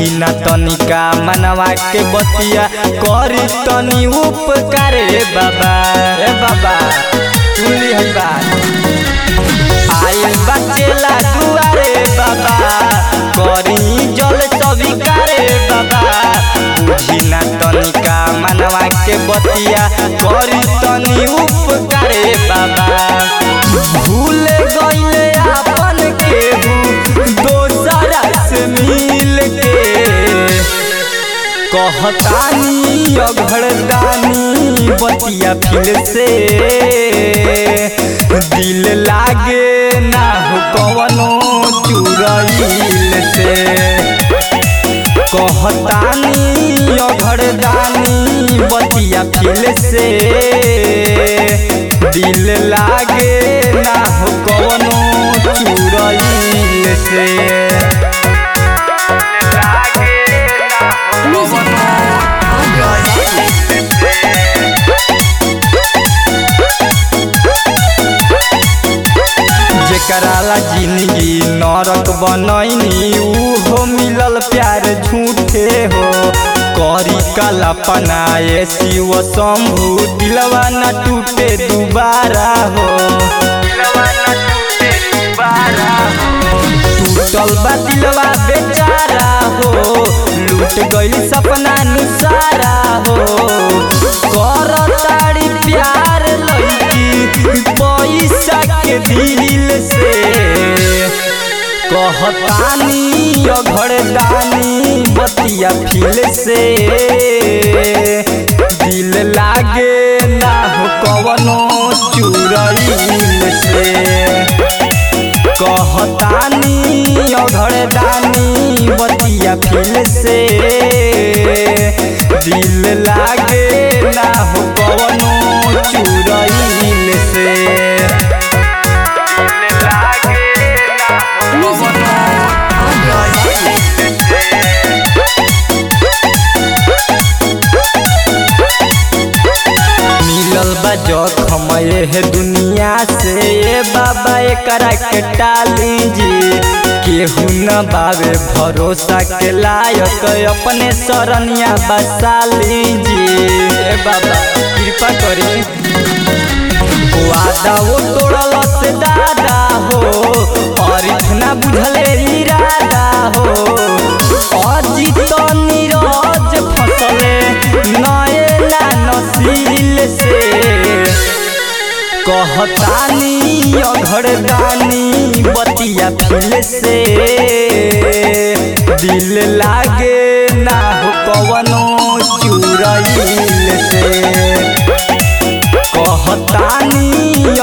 बुझी न तनिका मनवा के बतिया करी तनी उपकार रे बाबा रे बाबा सुनली है बात आइल बचेला दुआरे बाबा करी जल स्वीकारे बाबा बुझी न तनिका मनवा के बतिया करी तनी उपकारे बाबा भूल गईले आपन केहू दोसरा से मिल के कहतानी अघड़दानी बतिया फिर से दिल लागे ना हो कवनो चुरैल से कहतानी अघड़दानी बतिया फिर से दिल लागे ना हो कवनो चुरैल से Music जेकराला जिंदगी नरक बनैनी उहो मिलल प्यार झूठे हो करी कला पनाए शिव शंभु दिलवा न टूटे दोबारा हो टूटल बा दिलवा बेचारा हो लूट गई सपना निसारा हो कर ताड़ी प्यार लड़की पैसा के दिल से कहतानी अघड़दानी बतिया फिल से दिल लागे ना हो कवनो चुरैल से कहतानी अघड़दानी बतिया फिल से दिल लागे ना हो कवनो चुरैल से दिल लागे ना हो Music मिलल बा जखम है दुनिया से ए बाबा एकरा के टाली जी केहू न बावे भरोसा के लायक अपने शरणिया बसाली जी ए बाबा कृपा करी वादा वो तोड़ल से दादा हो और इतना बुझले इरादा हो अजित नीरज फसले नए ना नसील से कहतानी अघड़दानी बतिया फिल से दिल लागे ना हो कवनो चुरैल से कहतानी